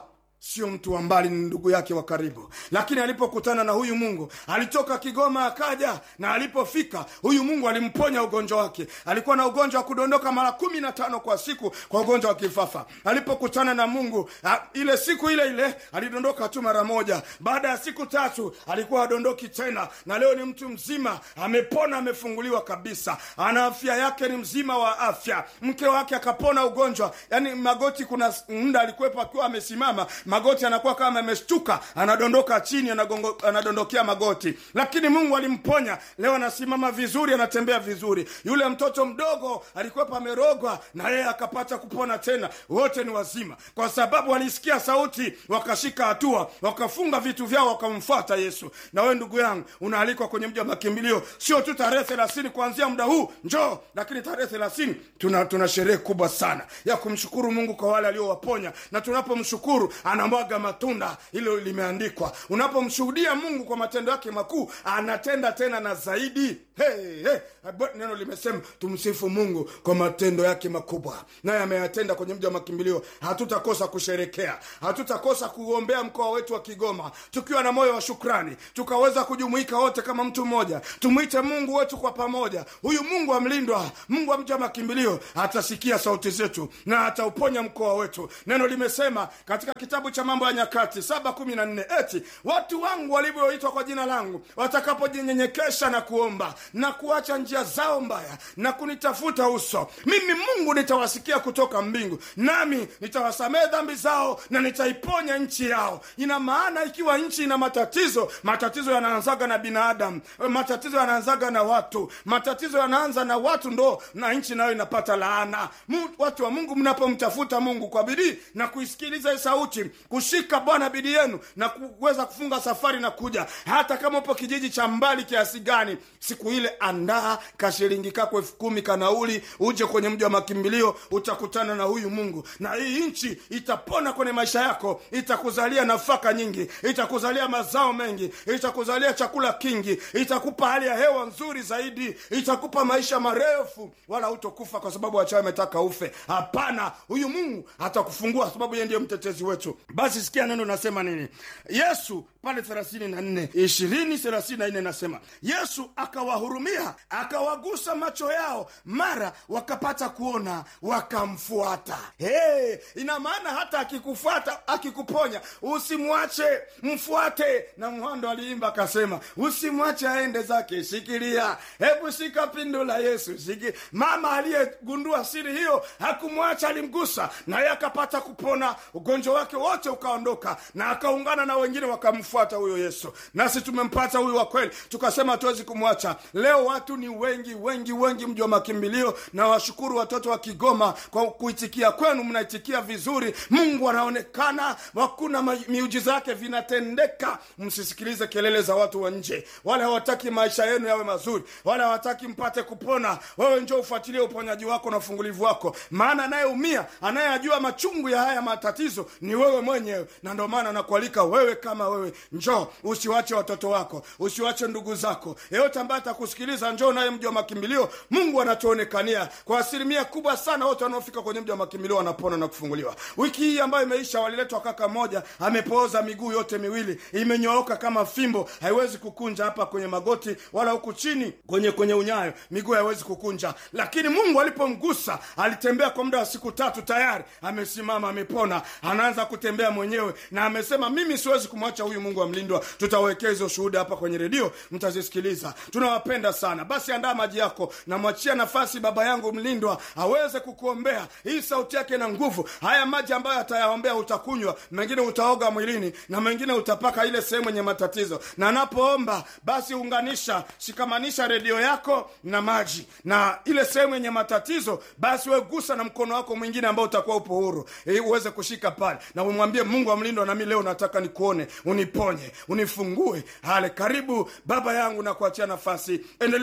sio mtu wa mbali ni ndugu yake wa karibu lakini alipokutana na huyu mungu alitoka kigoma akaja na alipofika huyu mungu alimponya ugonjwa wake alikuwa na ugonjwa wa kudondoka mara kumi na tano kwa siku kwa ugonjwa wa kifafa alipokutana na mungu a, ile siku ile ile alidondoka tu mara moja baada ya siku tatu alikuwa adondoki tena na leo ni mtu mzima amepona amefunguliwa kabisa ana afya yake ni mzima wa afya mke wake akapona ugonjwa yani magoti kuna muda alikuwepo akiwa amesimama magoti anakuwa kama ameshtuka anadondoka chini anagongo, anadondokea magoti lakini mungu alimponya leo anasimama vizuri anatembea vizuri yule mtoto mdogo alikuwepo amerogwa na yeye akapata kupona tena wote ni wazima kwa sababu walisikia sauti wakashika hatua wakafunga vitu vyao wakamfuata yesu na wewe ndugu yangu unaalikwa kwenye mji wa makimbilio sio tu tarehe thelathini kuanzia muda huu njoo lakini tarehe thelathini tuna, tuna sherehe kubwa sana ya kumshukuru mungu kwa wale aliowaponya na tunapomshukuru anamwaga matunda hilo limeandikwa unapomshuhudia mungu kwa matendo yake makuu anatenda tena na zaidi hey, hey. neno limesema tumsifu mungu kwa matendo yake makubwa naye ameyatenda kwenye mji wa makimbilio hatutakosa kusherekea hatutakosa kuombea mkoa wetu wa kigoma tukiwa na moyo wa shukrani tukaweza kujumuika wote kama mtu mmoja tumwite mungu wetu kwa pamoja huyu mungu amlindwa mungu wa mji wa makimbilio atasikia sauti zetu na atauponya mkoa wetu neno limesema katika kitabu cha mambo ya nyakati saba kumi na nne eti watu wangu walivyoitwa kwa jina langu watakapojinyenyekesha na kuomba na kuacha njia zao mbaya na kunitafuta uso mimi mungu nitawasikia kutoka mbingu nami nitawasamehe dhambi zao na nitaiponya nchi yao ina maana ikiwa nchi ina matatizo matatizo yanaanzaga na binadamu matatizo yanaanzaga na watu matatizo yanaanza na watu ndo na nchi nayo inapata laana Mu, watu wa mungu mnapomtafuta mungu kwa bidii na kuisikiliza hii sauti kushika bwana bidii yenu na kuweza kufunga safari na kuja hata kama upo kijiji cha mbali kiasi gani siku ile andaa kashilingi kako elfu kumi kanauli uje kwenye mji wa makimbilio utakutana na huyu mungu na hii nchi itapona kwenye maisha yako itakuzalia nafaka nyingi itakuzalia mazao mengi itakuzalia chakula kingi itakupa hali ya hewa nzuri zaidi itakupa maisha marefu wala hutokufa kwa sababu wachawi ametaka ufe hapana huyu mungu atakufungua sababu yeye ndiye mtetezi wetu basi sikia neno nasema nini yesu pale thelathini na nne ishirini thelathini na nne nasema yesu akawahurumia akawagusa macho yao mara wakapata kuona wakamfuata hey, ina maana hata akikufuata akikuponya usimwache mfuate na mhando aliimba akasema usimwache aende zake shikilia hebu shika pindo la yesu shiki mama aliyegundua siri hiyo hakumwacha alimgusa naye akapata kupona ugonjwa wake wote ukaondoka na akaungana na wengine wakamfuata huyo yesu nasi tumempata huyu wa kweli tukasema hatuwezi kumwacha leo watu ni wengi wengi wengi mji wa makimbilio na washukuru watoto wa kigoma kwa kuitikia kwenu mnaitikia vizuri mungu anaonekana hakuna miujiza yake vinatendeka msisikilize kelele za watu wa nje wale hawataki maisha yenu yawe mazuri wale hawataki mpate kupona wewe njo ufuatilie uponyaji wako na ufungulivu wako maana anayeumia anayeyajua machungu ya haya matatizo ni wewe mwenyewe na ndio maana nakualika wewe kama wewe njoo usiwache watoto wako usiwache ndugu zako yeyote ambaye atakusikiliza njoo naye mji wa makimbilio mungu anatuonekania kwa asilimia kubwa sana wote wanaofika kwenye mji wa makimbilio wanapona na kufunguliwa wiki hii ambayo imeisha waliletwa kaka moja amepooza miguu yote miwili imenyooka kama fimbo haiwezi kukunja hapa kwenye magoti wala huku chini kwenye kwenye unyayo miguu haiwezi kukunja lakini mungu alipomgusa alitembea kwa muda wa siku tatu tayari amesimama amepona anaanza kutembea mwenyewe na amesema mimi siwezi kumwacha huyu mungu amlindwa tutawekea hizo shuhuda hapa kwenye redio mtazisikiliza tunawapenda sana basi andaa maji yako namwachia nafasi baba yangu mlindwa aweze kukuombea hii sauti yake na nguvu haya maji ambayo atayaombea utakunywa mengine utaoga mwilini na mengine utapaka ile sehemu yenye matatizo na anapoomba basi unganisha shikamanisha redio yako na maji na ile sehemu yenye matatizo basi wegusa na mkono wako mwingine ambao utakuwa upo huru ili uweze kushika pale na umwambie mungu amlindwa nami leo nataka nikuone uniponye unifungue hale karibu baba yangu na kuachia nafasi endelea kuwahudumia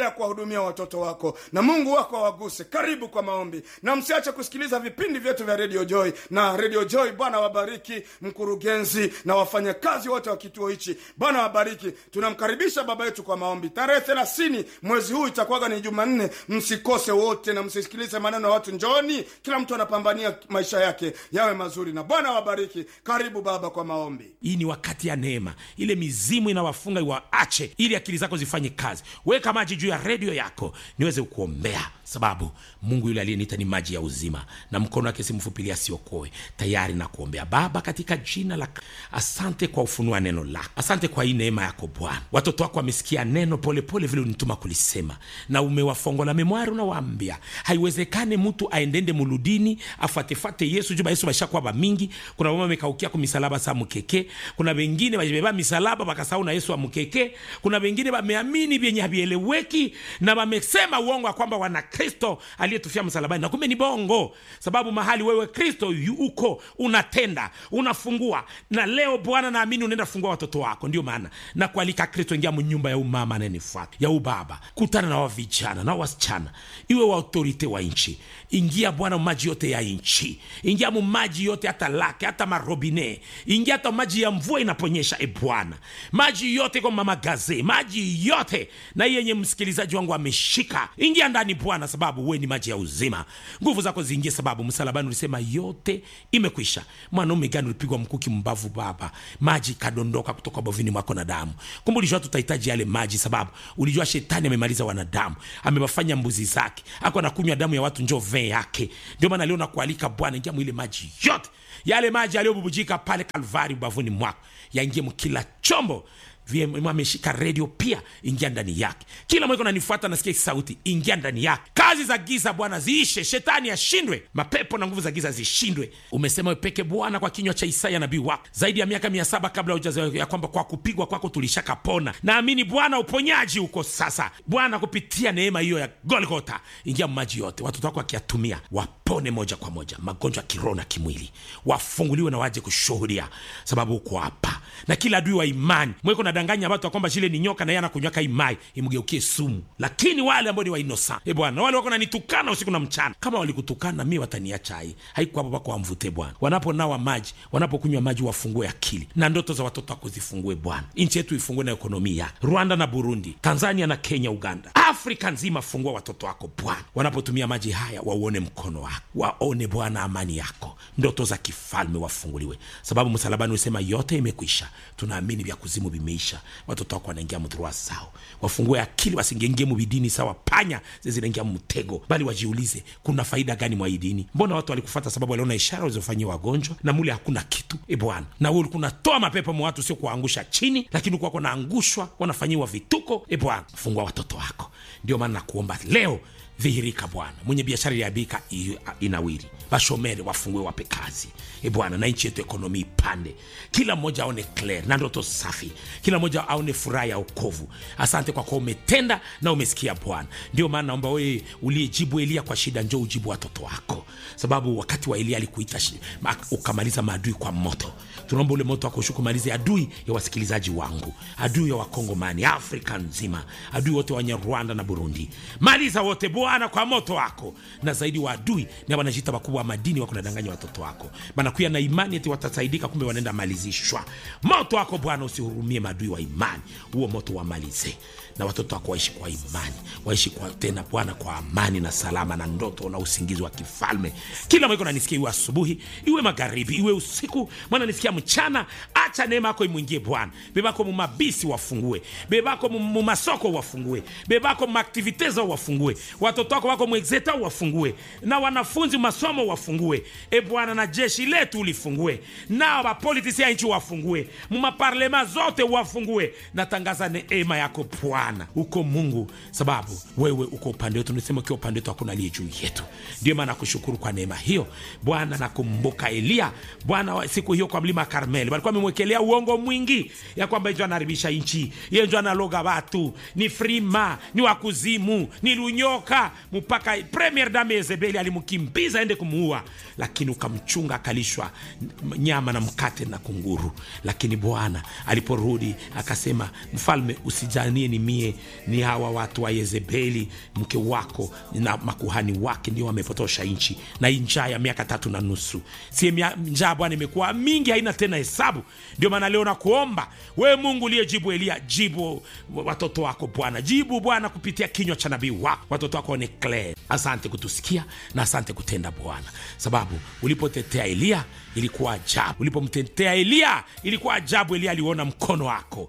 kuhudumia watoto wako na mungu wako awaguse karibu kwa maombi na msiache kusikiliza vipindi vyetu vya radio joy na radio joy bwana wabariki mkurugenzi na wafanyakazi wote wa kituo hichi bwana wabariki tunamkaribisha baba yetu kwa maombi tarehe thelathini mwezi huu itakuwaga ni jumanne msikose wote na msisikilize maneno ya watu njoni kila mtu anapambania maisha yake yawe mazuri na bwana wabariki karibu baba kwa maombi hii ni wakati ya neema ile mizimu inawafunga iwaache ili akili zako zifanye kazi weka maji juu ya redio yako niweze kuombea sababu mungu yule aliyeniita ni maji ya uzima na mkono wake si mfupilia asiokoe tayari na kuombea baba katika jina la asante kwa ufunua neno lako asante kwa hii neema yako bwana watoto wako wamesikia neno polepole pole vile unituma kulisema na umewafongola memwari unawaambia haiwezekane mtu aendende muludini afuatefate yesu juba yesu bashakuwa bamingi kuna mama amekaukia ku misalaba sa mukeke kuna wengine bajibeba misalaba bakasahau na yesu amukeke kuna wengine bameamini vyenye havieleweki na wamesema uongo ya kwamba wana kristo aliyetufia msalabani na kumbe ni bongo sababu mahali wewe kristo yu- uko unatenda unafungua na leo bwana naamini unaenda fungua watoto wako ndio maana na kualika kristo ingia mnyumba ya umama anayenifuata ya ubaba kutana na wavijana na wasichana iwe wa autorite wa nchi ingia bwana maji yote ya nchi ingia mu maji yote hata lake hata marobine ingia hata maji ya mvua inaponyesha e bwana maji yote kwa mamagaze maji yote na hii yenye msikilizaji wangu ameshika ingia ndani bwana sababu we ni maji ya uzima nguvu zako ziingie sababu msalabani ulisema yote imekwisha mwanaume gani ulipigwa mkuki mbavu baba maji kadondoka kutoka bovini mwako na damu kumbe ulijua tutahitaji yale maji sababu ulijua shetani amemaliza wanadamu amewafanya mbuzi zake ako anakunywa damu ya watu njo vee yake ndio maana leo nakualika bwana ingia mwile maji yote yale maji yaliyobubujika pale kalvari ubavuni mwako yaingie mkila chombo VM ameshika redio pia ingia ndani yake kila mweko nanifuata nasikia sauti ingia ndani yake kazi za giza bwana ziishe shetani ashindwe mapepo na nguvu za giza zishindwe umesema wewe peke bwana kwa kinywa cha isaya nabii wako zaidi ya miaka mia saba kabla hujazaliwa ya kwamba kwa kupigwa kwako tulishakapona naamini bwana uponyaji uko sasa bwana kupitia neema hiyo ya golgota ingia maji yote watoto wako wakiyatumia wapone moja kwa moja magonjwa ya kiroho na kimwili wafunguliwe na waje kushuhudia sababu uko hapa na kila adui wa imani mweko nadanganya watu ya kwamba shile ni nyoka na yeye anakunywaka imai imgeukie sumu lakini wale ambao ni wainosa e bwana wale wako nanitukana usiku na mchana kama walikutukana mi wataniacha hai haiko hapo pako wamvute bwana wanaponawa maji wanapokunywa maji wafungue akili na ndoto za watoto wako zifungue bwana nchi yetu ifungue na ekonomia rwanda na burundi tanzania na kenya uganda afrika nzima fungua watoto wako bwana wanapotumia maji haya wauone mkono wako waone bwana amani yako ndoto za kifalme wafunguliwe sababu msalabani usema yote imekwisha tunaamini vya kuzimu vimeisha watoto wako wanaingia mdhurua sao wafungue akili wasingengie mubidini sawa panya zinaingia mtego bali wajiulize kuna faida gani mwa hii dini mbona watu walikufata sababu waliona ishara walizofanyia wagonjwa na mule hakuna kitu e bwana na wewe ulikuwa unatoa mapepo mwa watu sio kuwaangusha chini lakini ulikuwa wanaangushwa wanafanyiwa vituko e bwana fungua watoto wako ndio maana nakuomba leo dhihirika bwana mwenye biashara iliabika inawiri bashomeri wafungue wape kazi e bwana na nchi yetu ekonomi ipande kila mmoja aone clear na ndoto safi kila mmoja aone furaha ya okovu asante kwa kuwa umetenda na umesikia bwana ndio maana naomba wewe uliyejibu elia kwa shida njo ujibu watoto wako sababu wakati wa elia alikuita shi- ma- ukamaliza maadui kwa moto tunaomba ule moto wako ushuke umalize adui ya wasikilizaji wangu adui ya wakongomani afrika nzima adui wote wenye rwanda na burundi maliza wote bwana kwa moto wako na zaidi wa adui ni wanajita wakubwa wa madini wako nadanganya watoto wako banakuya na imani eti watasaidika kumbe wanaenda malizishwa moto wako bwana usihurumie maadui wa imani huo moto wamalize na watoto wako waishi kwa imani waishi kwa tena bwana kwa amani na salama na ndoto na usingizi wa kifalme kila mweko nanisikia iwe asubuhi iwe magharibi iwe usiku mwana nisikia mchana acha neema yako imwingie bwana bebako mumabisi wafungue bebako mu- mumasoko wafungue bebako mumaktiviteza wafungue watoto wako wako mwexeta wafungue na wanafunzi masomo wafungue e bwana na jeshi letu ulifungue nao bapolitisi ya nchi wafungue mumaparlema zote wafungue natangaza neema yako bwana uko mungu sababu wewe uko upande wetu nisema ukiwa upande wetu hakuna aliye juu yetu ndio maana nakushukuru kwa neema hiyo bwana nakumbuka eliya bwana wa- siku hiyo kwa mlima karmeli walikuwa wamemwekea amepokelea uongo mwingi ya kwamba ijo anaharibisha nchi yenjo analoga watu ni frima ni wakuzimu ni lunyoka mpaka premier dame Yezebeli alimkimbiza aende kumuua lakini ukamchunga akalishwa nyama na mkate na kunguru lakini bwana aliporudi akasema mfalme usijanie ni mie ni hawa watu wa Yezebeli mke wako na makuhani wake ndio wamepotosha nchi na hii njaa ya miaka tatu na nusu sie mia- njaa bwana imekuwa mingi haina tena hesabu ndio maana leo nakuomba we mungu uliyejibu elia jibu watoto wako bwana jibu bwana kupitia kinywa cha nabii wako watoto wako ni clear asante kutusikia na asante kutenda bwana sababu ulipotetea elia ilikuwa ajabu ulipomtetea elia ilikuwa ajabu elia aliona mkono wako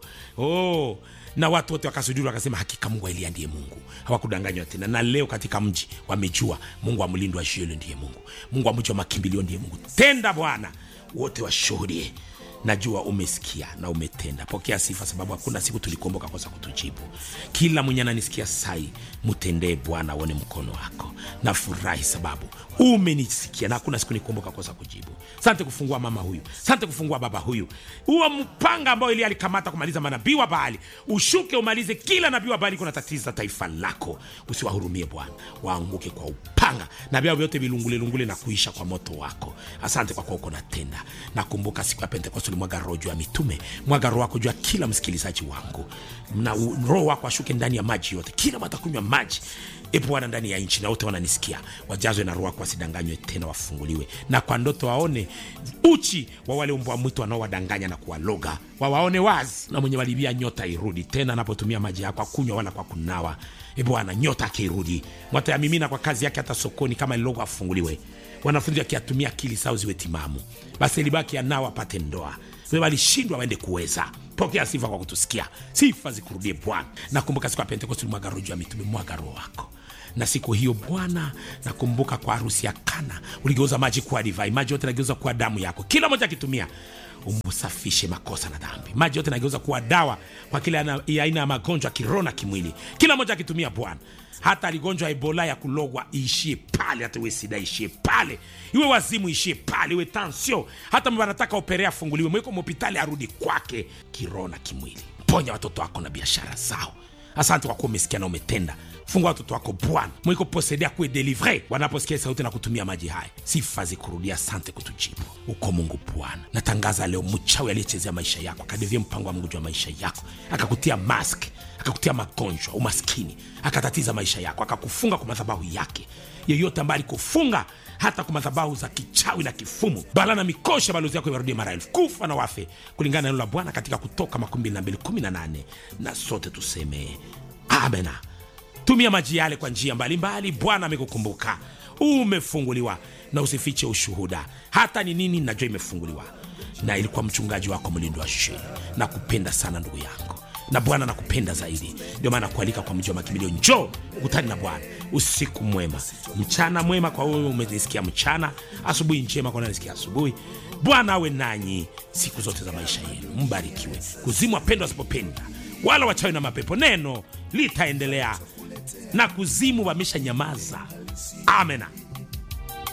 oh na watu wote wakasujuru wakasema hakika mungu wa elia ndiye mungu hawakudanganywa tena na leo katika mji wamejua mungu wa mlindo wa shielo ndiye mungu mungu wa mji wa makimbilio ndiye mungu tenda bwana wote washuhudie najua umesikia na umetenda pokea sifa sababu hakuna siku tulikuomboka kosa kutujibu kila mwenye ananisikia sai mtendee bwana aone mkono wako nafurahi sababu umenisikia na hakuna siku nikuomboka kosa kujibu sante kufungua mama huyu sante kufungua baba huyu huo mpanga ambao ili alikamata kumaliza manabii wa baali ushuke umalize kila nabii wa baali kuna tatiza taifa lako usiwahurumie bwana waanguke kwa upanga na vyao vyote vilungulelungule na kuisha kwa moto wako asante kwa kuwa uko natenda nakumbuka siku ya pentekoste ulimwaga roho juu ya mitume mwaga roho wako juu ya kila msikilizaji wangu na u- roho wako ashuke ndani ya maji yote kila watakunywa maji e bwana ndani ya nchi na wote wananisikia wajazwe na roho wako wasidanganywe tena wafunguliwe na kwa ndoto waone uchi wa wale mbwa mwitu wanaowadanganya na kuwaloga wawaone wazi na mwenye walibia nyota irudi tena anapotumia maji yako akunywa wala kwa kunawa e bwana nyota akirudi mwatayamimina kwa kazi yake hata sokoni kama lilogo afunguliwe wanafunzi wakiatumia akili sao ziwe timamu basi libaki anao apate ndoa Wewe walishindwa waende kuweza pokea sifa kwa kutusikia sifa zikurudie bwana nakumbuka siku ya pentekosti mwaga roho juu ya mitume mwaga roho wako na siku hiyo bwana nakumbuka kwa harusi ya kana uligeuza maji kuwa divai maji yote nageuza kuwa damu yako kila moja akitumia umsafishe makosa na dhambi maji yote nageuza kuwa dawa kwa kila ana- ya aina ya magonjwa ya kiroho na kimwili kila moja akitumia bwana hata aligonjwa ebola ya kulogwa iishie pale hata iwe sida ishie pale iwe wazimu ishie pale iwe tansio hata mba anataka operea afunguliwe mweko mhopitali arudi kwake kiroho na kimwili ponya watoto wako na biashara zao asante kwa kuwa umesikia na umetenda fungua watoto wako bwana mwiko posedea kuwe delivre wanaposikia sauti na kutumia maji haya sifa zikurudia asante kutujibu uko mungu bwana natangaza leo mchawi aliyechezea maisha yako akadevia mpango wa mungu juu ya maisha yako akakutia mask akakutia magonjwa umaskini akatatiza maisha yako akakufunga kwa madhabahu yake yeyote ambaye alikufunga hata kwa madhabahu za kichawi na kifumu bala na mikosha balozi yako iwarudie mara elfu kufa na wafe kulingana na neno la bwana katika kutoka 2218 na sote tuseme amena tumia maji yale kwa njia mbalimbali bwana amekukumbuka umefunguliwa na usifiche ushuhuda hata ni nini najua imefunguliwa na ilikuwa mchungaji wako mlindo wa sheni na kupenda sana ndugu yangu na bwana nakupenda zaidi ndio maana kualika kwa mji wa makimbilio njoo ukutani na bwana usiku mwema mchana mwema kwa wewe umenisikia mchana asubuhi njema kwa nanisikia asubuhi bwana awe nanyi siku zote za maisha yenu mbarikiwe kuzimu wapendwa wasipopenda wala wachawi na mapepo neno litaendelea na kuzimu wamesha nyamaza amena